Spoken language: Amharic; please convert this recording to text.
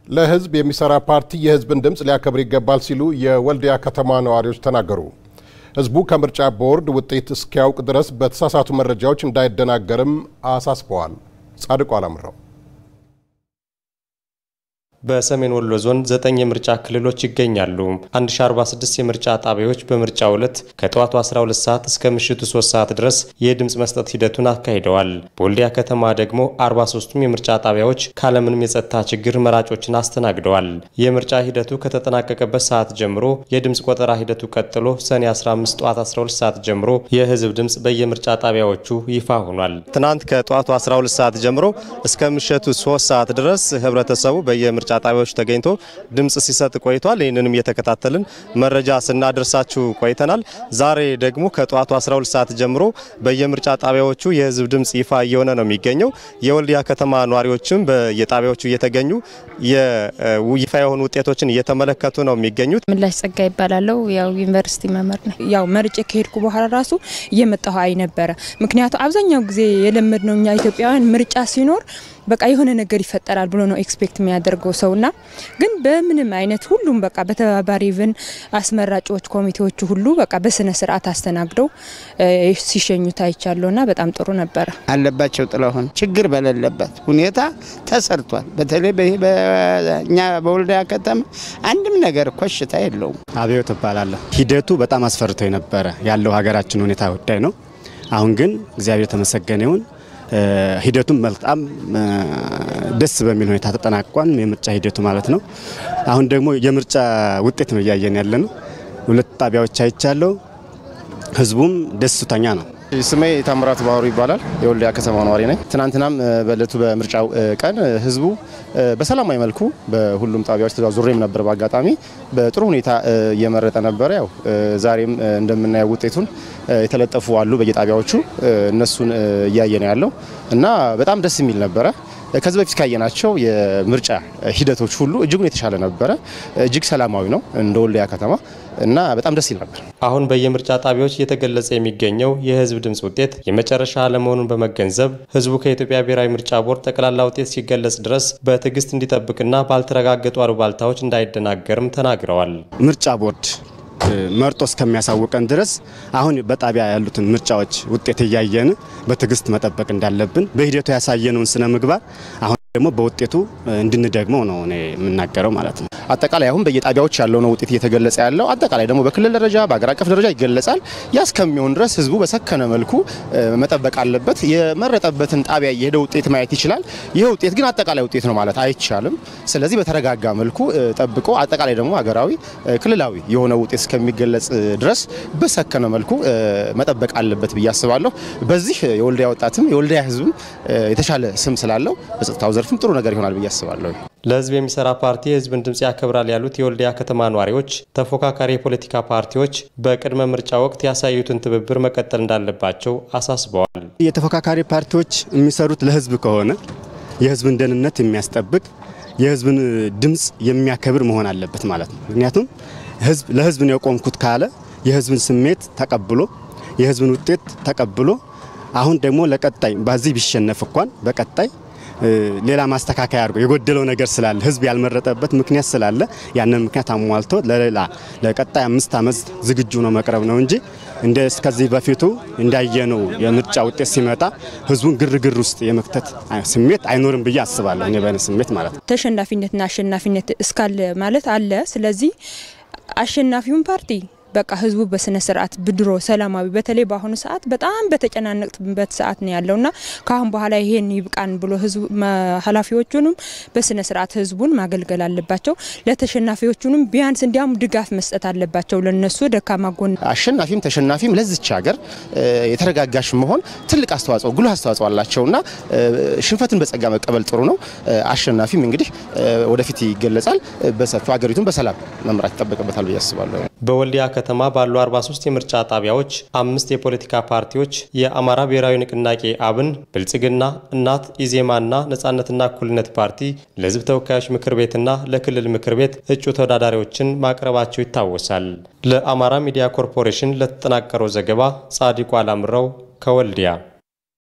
ለሕዝብ የሚሰራ ፓርቲ የሕዝብን ድምፅ ሊያከብር ይገባል ሲሉ የወልዲያ ከተማ ነዋሪዎች ተናገሩ። ሕዝቡ ከምርጫ ቦርድ ውጤት እስኪያውቅ ድረስ በተሳሳቱ መረጃዎች እንዳይደናገርም አሳስበዋል። ጻድቁ አላምረው በሰሜን ወሎ ዞን ዘጠኝ የምርጫ ክልሎች ይገኛሉ። 1046 የምርጫ ጣቢያዎች በምርጫው ዕለት ከጠዋቱ 12 ሰዓት እስከ ምሽቱ 3 ሰዓት ድረስ የድምፅ መስጠት ሂደቱን አካሂደዋል። በወልዲያ ከተማ ደግሞ 43ቱም የምርጫ ጣቢያዎች ካለምንም የጸጥታ ችግር መራጮችን አስተናግደዋል። የምርጫ ሂደቱ ከተጠናቀቀበት ሰዓት ጀምሮ የድምፅ ቆጠራ ሂደቱ ቀጥሎ ሰኔ 15 ጠዋት 12 ሰዓት ጀምሮ የህዝብ ድምፅ በየምርጫ ጣቢያዎቹ ይፋ ሆኗል። ትናንት ከጠዋቱ 12 ሰዓት ጀምሮ እስከ ምሽቱ 3 ሰዓት ድረስ ህብረተሰቡ በየምርጫ ጣቢያዎች ተገኝቶ ድምፅ ሲሰጥ ቆይቷል። ይህንንም እየተከታተልን መረጃ ስናደርሳችሁ ቆይተናል። ዛሬ ደግሞ ከጠዋቱ 12 ሰዓት ጀምሮ በየምርጫ ጣቢያዎቹ የህዝብ ድምፅ ይፋ እየሆነ ነው የሚገኘው። የወልዲያ ከተማ ነዋሪዎችም በየጣቢያዎቹ እየተገኙ ይፋ የሆኑ ውጤቶችን እየተመለከቱ ነው የሚገኙት። ምላሽ ጸጋ ይባላለው። ያው ዩኒቨርሲቲ መምህር ነው። ያው መርጬ ከሄድኩ በኋላ ራሱ እየመጣሁ አይ ነበረ። ምክንያቱ አብዛኛው ጊዜ የለመድ ነው እኛ ኢትዮጵያውያን ምርጫ ሲኖር በቃ የሆነ ነገር ይፈጠራል ብሎ ነው ኤክስፔክት የሚያደርገው ሰውና ግን በምንም አይነት ሁሉም በቃ በተባባሪ ብን አስመራጮች ኮሚቴዎቹ ሁሉ በቃ በስነ ስርዓት አስተናግደው ሲሸኙት አይቻለሁና በጣም ጥሩ ነበረ። አለባቸው ጥላሁን ችግር በሌለበት ሁኔታ ተሰርቷል። በተለይ በእኛ በወልዲያ ከተማ አንድም ነገር ኮሽታ የለውም። አብዮት እባላለሁ። ሂደቱ በጣም አስፈርቶ የነበረ ያለው ሀገራችን ሁኔታ ጉዳይ ነው። አሁን ግን እግዚአብሔር የተመሰገነ ይሁን ሂደቱም በጣም ደስ በሚል ሁኔታ ተጠናቋል። የምርጫ ሂደቱ ማለት ነው። አሁን ደግሞ የምርጫ ውጤት ነው እያየን ያለ ነው። ሁለት ጣቢያዎች አይቻለሁ። ህዝቡም ደስተኛ ነው። ስሜ ታምራት ባህሩ ይባላል። የወልዲያ ከተማ ነዋሪ ነኝ። ትናንትናም በእለቱ በምርጫው ቀን ህዝቡ በሰላማዊ መልኩ በሁሉም ጣቢያዎች ተዟዙሬም ነበር። በአጋጣሚ በጥሩ ሁኔታ እየመረጠ ነበረ። ያው ዛሬም እንደምናየው ውጤቱን የተለጠፉ አሉ በየጣቢያዎቹ እነሱን እያየ ነው ያለው እና በጣም ደስ የሚል ነበረ። ከዚህ በፊት ካየናቸው የምርጫ ሂደቶች ሁሉ እጅጉን የተሻለ ነበረ። እጅግ ሰላማዊ ነው እንደ ወልዲያ ከተማ እና በጣም ደስ ይል ነበር። አሁን በየምርጫ ጣቢያዎች እየተገለጸ የሚገኘው የህዝብ ድምፅ ውጤት የመጨረሻ አለመሆኑን በመገንዘብ ህዝቡ ከኢትዮጵያ ብሔራዊ ምርጫ ቦርድ ጠቅላላ ውጤት ሲገለጽ ድረስ በትዕግስት እንዲጠብቅና ባልተረጋገጡ አሉባልታዎች እንዳይደናገርም ተናግረዋል። ምርጫ ቦርድ መርጦ እስከሚያሳውቀን ድረስ አሁን በጣቢያ ያሉትን ምርጫዎች ውጤት እያየን በትዕግስት መጠበቅ እንዳለብን በሂደቱ ያሳየነውን ስነ ምግባር አሁን ደግሞ በውጤቱ እንድንደግመው ነው እኔ የምናገረው ማለት ነው። አጠቃላይ አሁን በየጣቢያዎች ያለው ነው ውጤት እየተገለጸ ያለው። አጠቃላይ ደግሞ በክልል ደረጃ በአገር አቀፍ ደረጃ ይገለጻል። ያ እስከሚሆን ድረስ ህዝቡ በሰከነ መልኩ መጠበቅ አለበት። የመረጠበትን ጣቢያ የሄደ ውጤት ማየት ይችላል። ይህ ውጤት ግን አጠቃላይ ውጤት ነው ማለት አይቻልም። ስለዚህ በተረጋጋ መልኩ ጠብቆ አጠቃላይ ደግሞ ሀገራዊ፣ ክልላዊ የሆነ ውጤት እስከሚገለጽ ድረስ በሰከነ መልኩ መጠበቅ አለበት ብዬ አስባለሁ። በዚህ የወልዲያ ወጣትም የወልዲያ ህዝብም የተሻለ ስም ስላለው በጸጥታው ዘርፍም ጥሩ ነገር ይሆናል ብዬ አስባለሁ። ለህዝብ የሚሰራ ፓርቲ የህዝብን ድምፅ ያከብራል ያሉት የወልዲያ ከተማ ነዋሪዎች ተፎካካሪ የፖለቲካ ፓርቲዎች በቅድመ ምርጫ ወቅት ያሳዩትን ትብብር መቀጠል እንዳለባቸው አሳስበዋል። የተፎካካሪ ፓርቲዎች የሚሰሩት ለህዝብ ከሆነ የህዝብን ደህንነት የሚያስጠብቅ የህዝብን ድምፅ የሚያከብር መሆን አለበት ማለት ነው። ምክንያቱም ህዝብ ለህዝብ ነው የቆምኩት ካለ የህዝብን ስሜት ተቀብሎ የህዝብን ውጤት ተቀብሎ አሁን ደግሞ ለቀጣይ በዚህ ቢሸነፍ እንኳን በቀጣይ ሌላ ማስተካከያ አድርጎ የጎደለው ነገር ስላለ ህዝብ ያልመረጠበት ምክንያት ስላለ ያንን ምክንያት አሟልቶ ለሌላ ለቀጣይ አምስት ዓመት ዝግጁ ነው መቅረብ ነው እንጂ እንደ እስከዚህ በፊቱ እንዳየነው የምርጫ ውጤት ሲመጣ ህዝቡን ግርግር ውስጥ የመክተት ስሜት አይኖርም ብዬ አስባለሁ። እኔ በእኔ ስሜት ማለት ነው። ተሸናፊነትና አሸናፊነት እስካለ ማለት አለ። ስለዚህ አሸናፊውን ፓርቲ በቃ ህዝቡ በስነ ስርዓት ብድሮ ሰላማዊ በተለይ በአሁኑ ሰዓት በጣም በተጨናነቅበት ሰዓት ነው ያለውና ከአሁን በኋላ ይሄን ይብቃን ብሎ ህዝቡ ኃላፊዎቹንም በስነ ስርዓት ህዝቡን ማገልገል አለባቸው። ለተሸናፊዎቹንም ቢያንስ እንዲያውም ድጋፍ መስጠት አለባቸው። ለነሱ ደካማ ጎን አሸናፊም ተሸናፊም ለዚች ሀገር የተረጋጋሽ መሆን ትልቅ አስተዋጽኦ ጉልህ አስተዋጽኦ አላቸውና ሽንፈትን በጸጋ መቀበል ጥሩ ነው። አሸናፊም እንግዲህ ወደፊት ይገለጻል። በሰፊው ሀገሪቱን በሰላም መምራት ይጠበቅበታል ብዬ አስባለሁ። በወልዲያ ከተማ ባሉ 43 የምርጫ ጣቢያዎች አምስት የፖለቲካ ፓርቲዎች የአማራ ብሔራዊ ንቅናቄ አብን፣ ብልጽግና፣ እናት፣ ኢዜማና ነጻነትና እኩልነት ፓርቲ ለህዝብ ተወካዮች ምክር ቤትና ለክልል ምክር ቤት እጩ ተወዳዳሪዎችን ማቅረባቸው ይታወሳል። ለአማራ ሚዲያ ኮርፖሬሽን ለተጠናቀረው ዘገባ ጻዲቁ አላምረው ከወልዲያ